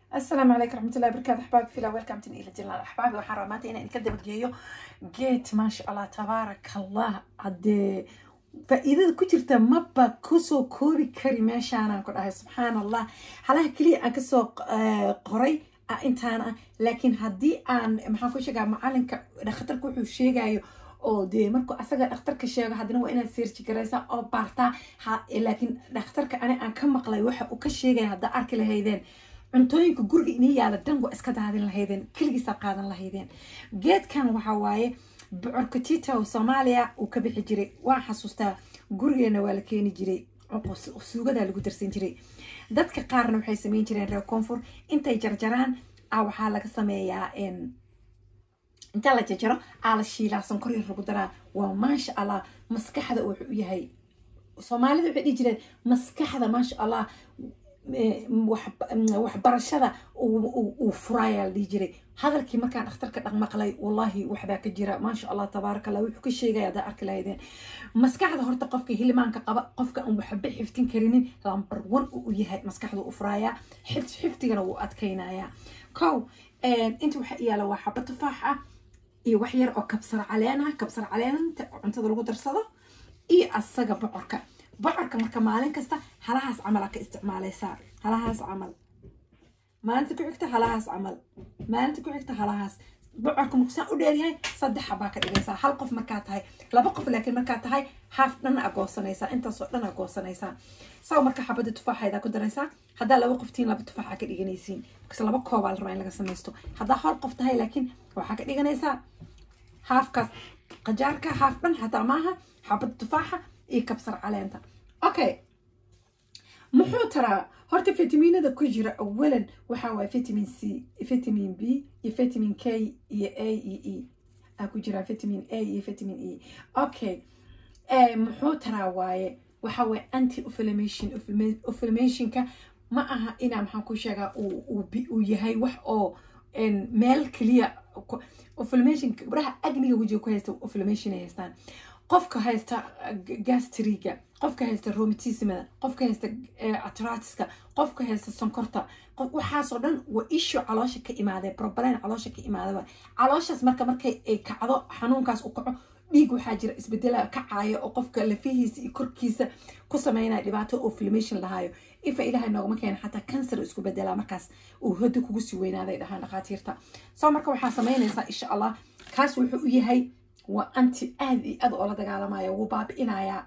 السلام عليكم ورحمة الله وبركاته أحبابي في الأول كامتن إلى جلال أحبابي waxaan rabaa maanta inaan idinka dabageeyo geed maasha allah tabaaraka allah haddee faa'iidada ku jirta maba kusoo koobi kari meeshaanaan ku dhahay subxaan allah halaha keliya aan kasoo qoray intaan ah laakiin haddii aan maxaan ku sheegaa macalinka dhakhtarka wuxuu sheegayo oo dee markuu asaga dhakhtarka sheego haddana waa inaad seerji garaysaa oo baartaa laakiin dhakhtarka ani aan ka maqlay waxa uu ka sheegaya haddaa arki lahaydeen cuntooyinka guriga inii yaala dhan waa iska daadin lahaydeen keligiisaa qaadan lahaydeen geedkan waxa waaye bocorka titow soomaaliya uu ka bixi jiray waan xasuustaa gurigeena waa la keeni jiray suugadaa lagu darsan jiray dadka qaarna waxay sameyn jireen reer koonfur intay jarjaraan a waxaa laga sameeyaa inta la jarjaro aa la shiilaa sonkor yar lagu daraa waa maasha allah maskaxda wuxuu u yahay soomaalida waxay dhihi jireen maskaxda maasha allah waxbarashada uu furaayaa la dhihi jiray hadalkii markaan dhakhtarka dhaqmaqlay wallaahi waxbaa ka jira maasha allah tabaaraka allah wuxuu ka sheegaya haddaa arki lahaydeen maskaxda horta qofka hilimaanka qaba qofka aan waxba xiftin karinin lambar one uu yahay maskaxda u furaayaa xiftigana wuu adkaynayaa kow inta waxa yaala waa xaba tufaax ah iyo wax yar oo kabsar caleen ah kabsar caleenta cuntada lagu darsado iyo asaga bocorka bocorka marka maalin kasta halahaas camal aa ka isticmaalaysaa halahaas camal maalinta ku xigta halahaas camal maalinta ku xigta halahaas bocorka markusaan u dheeryahay saddex baa ka dhigaysaa hal qof markaa tahay laba qof laakiin markaa tahay haaf dhan aa goosanaysaa intaasoo dhan aa goosanaysaa saw marka xabada tufaaxeedaa ku daraysaa haddaa laba qoftiin laba tufaax aa ka dhiganaysiin markas laba koobaa la rabaa in laga samaysto haddaa hal qof tahay laakiin waxaa ka dhiganaysaa haafkaas qajaarka haaf dhan xataa maaha xabada tufaaxa iyo kabsar caleenta okay muxuu taraa horta fitamiinada ku jira awalan waxaa waaya vitamin c vitamin b iyo vitamin k iyo a iyo e aa ku jiraa vitamin a iyo vitamin e okay muxuu taraa waaye waxaa waaya anti inflammation inflammationka ma aha inaa maxaan ku sheegaa uu yahay wax oo meel keliya inflammation gabdhaha agniga wejiga ku haysta inflammation ay haystaan qofka haysta gastriga qofka haysta romatismada qofka haysta atratiska qofka haysta sonkorta waxaasoo dhan waa ishu caloosha ka imaadee problem caloosha ka imaadaba calooshaas marka markay ay kacdo xanuunkaas u kaco dhiig waxaa jira isbedela kacaayo oo qofka lafihiisa iyo korkiisa ku sameynaya dhibaato oo inflammation lahaayo ifa ilaahay noogama keena xataa cancer isku bedelaa markaas uu hoda kugu sii weynaaday dhahaan dhakhaatiirta soo marka waxaa sameynaysaa insha allah kaas wuxuu u yahay waa anti aad iyo aad oo la dagaalamaya wuu baabi'inayaa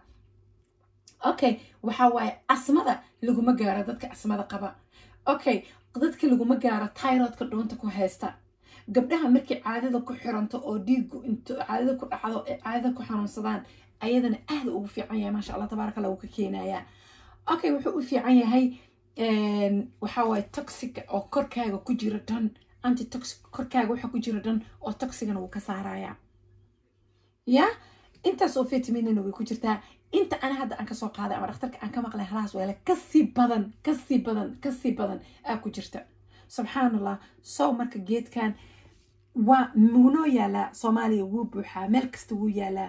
okay waxaa waaye asmada laguma gaaro dadka asmada qaba okay dadka laguma gaaro tyrodka dhuunta ku haysta gabdhaha markay caadada ku xiranto oo dhiigu into caadada ku dhacdo ee caadada ku xanuunsadaan ayadana aad ugu fiican yahay maasha allah tabaaraka allah wuu ka keenayaa okay wuxuu u fiican yahay waxaa waaye toxic oo korkaaga ku jira dhan anti toxic korkaaga waxa ku jira dhan oo toxigana wuu ka saarayaa ya intaas oo vitaminina way ku jirtaa inta ana hadda aan kasoo qaaday ama dhakhtarka aan ka maqlay halahaas weele kasii badan kasii badan kasii badan aa ku jirta subxaan allah sow marka geedkan waa muunoo yaalaa soomaaliya wuu buuxaa meel kasta wuu yaalaa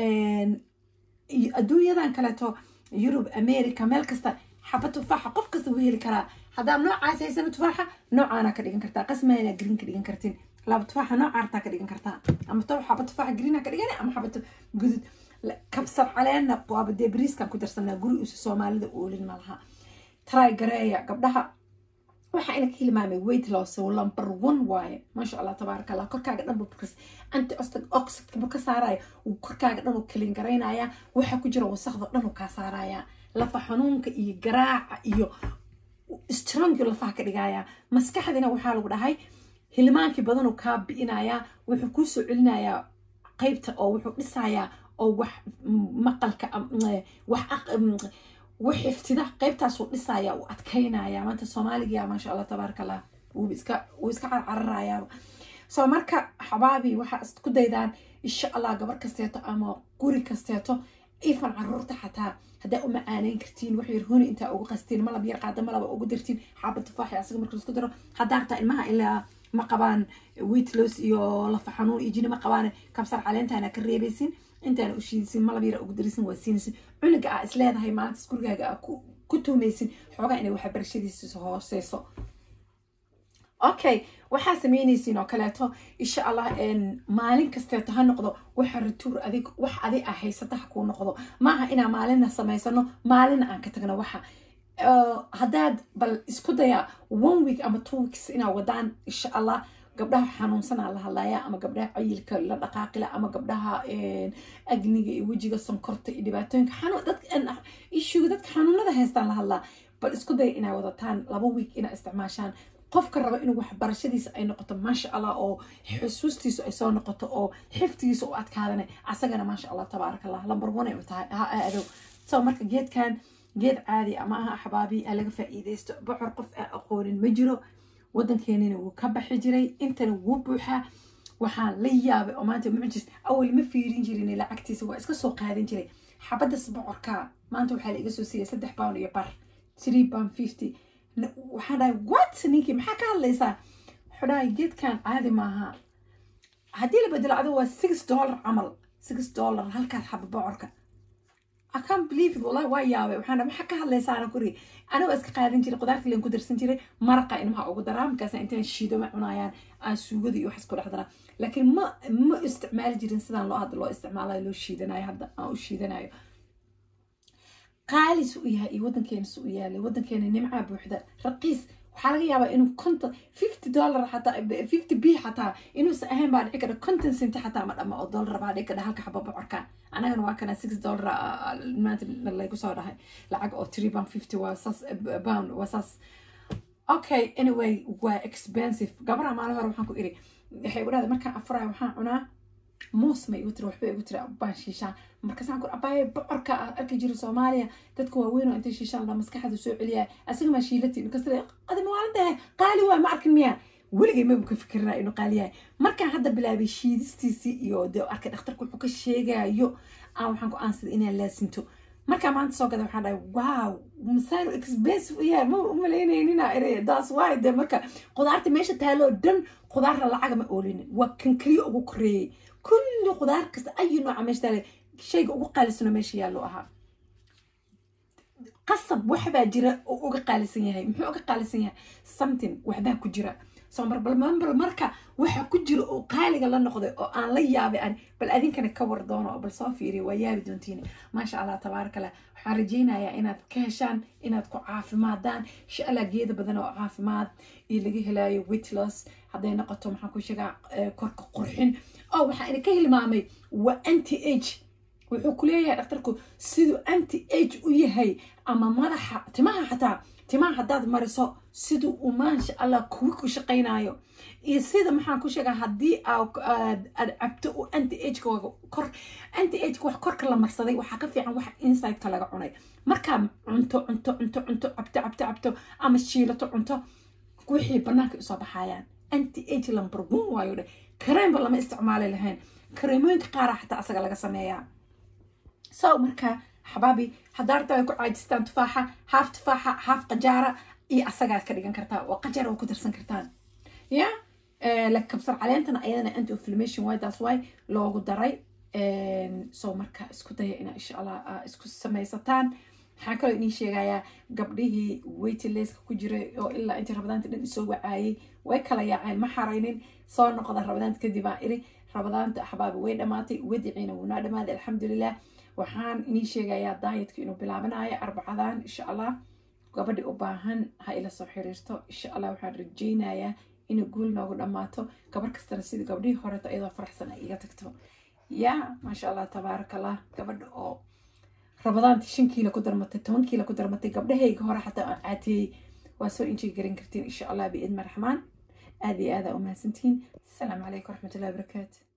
adduunyadan kaleeto yurub america meel kasta xaba tufaaxa qof kasta wuu heli karaa haddaad noocaas haysana tufaaxa noocaana ka dhigan kartaa qasmayna green ka dhigan kartin laba tufaaxa nooca artaa ka dhigan kartaa ama to xaba tufaaxa green ka dhigan ama xaba gudud kabsar caleenna waaba dee bariiskan ku darsanaa guri usi soomaalida oolin malaha try gareeya gabdhaha waxaa ina ka hilmaamay weight loss number one waaye maasha allah tabaaraka allah korkaaga dhan bukas anti oxidka buu ka saaraya uu korkaaga dhan uu kalin garaynaya waxa ku jira wasaqda dhan uu kaa saaraya lafa xanuunka iyo garaaca iyo strong lafaha ka dhigaya maskaxdina waxaa lagu dhahay hilmaankii badanuu kaa bi'inayaa wuxuu kuu soo celinayaa qeybta oo wuxuu dhisayaa oo wax maqalka wax xiftida qeybtaasuu dhisaya uu adkaynaya maanta soomaaliga maasha allah tabaaraka allah wuu iska wuu iska carcararayaa soo marka xabaabi waxaa isku daydaan insha allah gabar kasteeto ama guri kasteeto ifan caruurta xataa haddaa u macaaneyn kartiin wax yar huni intaa ugu qastiin malab yar qaada malaba ugu dirtiin xaaba tufaaxi asaga marka laisku daro haddaa rabtaa ilmaha ilaa ma qabaan weight loss iyo lafa xanuun iyo jini ma qabaan kabsar caleentaana ka reebaysin intaana u shiidisin malab yara ugu darisin waa siinaysin cunuga aa is leedahay maalintaas gurigaaga aa ku tuumaysin xoogaa inay waxbarashadiisa hooseyso okay waxaa sameynaysiin oo kaleeto insha allah maalin kasteeto ha noqdo waxa ratuur adig wax adi a haysata ha kuu noqdo maaha inaa maalinna samaysano maalinna aan ka tagno waxa haddaad bal isku daya one week ama two weeks inaa wadaan insha allah gabdhaha xanuunsanaa la hadlayaa ama gabdhaha cayilka la dhaqaaqila ama gabdhaha agniga iyo wejiga sonkorta iyo dhibaatooyinka ishuga dadka xanuunada haystaan la hadlaa bal isku daya inaa wadataan laba week inaa isticmaashaan qofka raba inuu waxbarashadiisa ay noqoto maasha allah oo xusuustiisu ay soo noqoto oo xiftigiisa u adkaadana asagana maasha allah tabaaraka allah lambar one ay tahay ha aado so marka geedkan geed caadi ama aha axbaabi ha laga faa'iidaysto bocor qof aan aqoonin ma jiro waddankeenina wuu ka baxi jiray intana wuu buuxaa waxaan la yaabay oo maanta mucjis awal ma fiirin jirin lacagtiisa waa iska soo qaadan jiray xabaddas bocorka maanta waxaa la iga soo siiyay saddex pound iyo bar three pound fifty waxaan dhahay what ninkii maxaa ka hadlaysaa wuxuu dhahay geedkan caadi maaha haddii la bedelo adigu waa six dollar camal six dollar halkaas xaba bocorka I can't believe it wallahi waa yaabay waxaan dhahay maxaa ka hadlaysaana kuri aniga iska qaadan jiray qudaarta leen ku darsan jiray maraqa ilmaha ugu daraa markaasa intaan shiido ma cunayaan aan suugada iyo waxaas ku dhex daraa laakiin ma ma isticmaali jirin sidaan loo hadda loo isticmaalayo loo shiidanayo hadda aan u shiidanayo qaalis u yahay iyo waddankeena su u yaalay waddankeena nimcaa buuxda raqiis waxaa laga yaabaa inuu konton fifty dollar xataa fifty b xataa inuusan ahayn baa dhici kadha konton centi xataa ma dhama oo dollar baa dhici kadha halka xaba bocorka anagana waa kana six dollar maanta laygu soo dhahay lacag oo three pound fifty waa saas pound waa saas okay anyway waa expensive gabaraha maalin hore waxaan ku iri waxay igu dhahday markaan afurayo waxaan cunaa moos ma igu tiri waxba igu tiri baan shiishaan markaasaan ku abaaye bocorka ah arki jira soomaaliya dadka waaweyn oo intay shiishaan la maskaxda soo celiyaa asiga maa shiilati markaas adima waalantahay qaali waa ma arkin miyaa weligay maba ka fikirina inuu qaali yahay markaan hadda bilaabay shiidistiisii iyo dee arkay dhakhtarku wuxuu ka sheegayo aan waxaan ku aansada inaan laasinto markaa maanta soo gada waxaan dhahay wow masaan expensive u yahay ma umalaynayninaa ere daas waay dee marka qudaarta meesha taaloo dhan qudaarna lacaga ma oolinin waa kan keliya ugu koreeyey kulli qudaar kasta ayi nooca meesha taale shayga ugu qaalisano meesha yaallo ahaa qasab waxbaa jira oo uga qaalisan yahay muxuu uga qaalisan yahay something waxbaa ku jira soo mar bal bal marka waxa ku jira oo qaaliga la noqday oo aan la yaabay an bal adinkana ka war doono oo bal soo fiiriya waa yaabi doontiin maasha allah tabaaraka allah waxaan rajaynayaa inaad ka heshaan inaad ku caafimaadaan insha allah geeda badan oo caafimaad iyo laga helaayo weight loss hadday noqoto maxaan ku sheegaa korka qurxin oo waxaa ina ka hilmaamay waa anti age wuxuu ku leeyahay dhakhtarku siduu anti age u yahay ama madaxa timaha xataa timaha haddaad mariso siduu uu maasha allah kuwi ku shaqaynayo iyo sida maxaan ku sheegaa haddii aad cabto uu anti agekooga kor anti ageka wax korka la marsaday waxaa ka fiican wax insideka laga cunay markaa cunto cunto cunto cunto cabto cabto cabto ama shiilato cunto wixii banaanka usoo baxayaan anti age number one waayo dhe kareemba lama isticmaali lahayn kareemooyinka qaara xataa asaga laga sameeyaa so marka xabaabi haddaa rabtaa way ku caajistaan tufaaxa haaf tufaaxa haaf qajaara iyo asagaad ka dhigan kartaa oo qajaar waa ku darsan kartaan ya like kabsar caleentana ayadana anti inflammation waay taas waay loogu daray so marka isku daya inaa insha allah isku samaysataan waxaan kaloo idiin sheegayaa gabdhihii waitlesska ku jiray oo ilaa intii rabadaanta dhan isoo wacaayay way kala yaaceen ma xaraynin soo noqda rabadaanta kadib aan iri rabadaanta axbaabi way dhammaatay wadiciina wuunaa dhammaaday alxamdulilah waxaan idiin sheegayaa daayadka inuu bilaabanayo arbacadan insha allah gabadhi u baahan ha ila soo xiriirto insha allah waxaan rajaynayaa inay guul noogu dhammaato gabar kastana sidii gabdhihii horeto iyadoo faraxsan ay iga tagto ya maasha allah tabaaraka allah gabadha oo rabadaanti shan kiilo ku darmatay toban kiilo ku darmatay gabdhahayga hore xataa aan caatiyey waa soo injay garan kartiin insha allah biidma raxmaan aada iyo aada u mahadsantihiin asalaamu calaykum waraxmatullahi wabarakaatu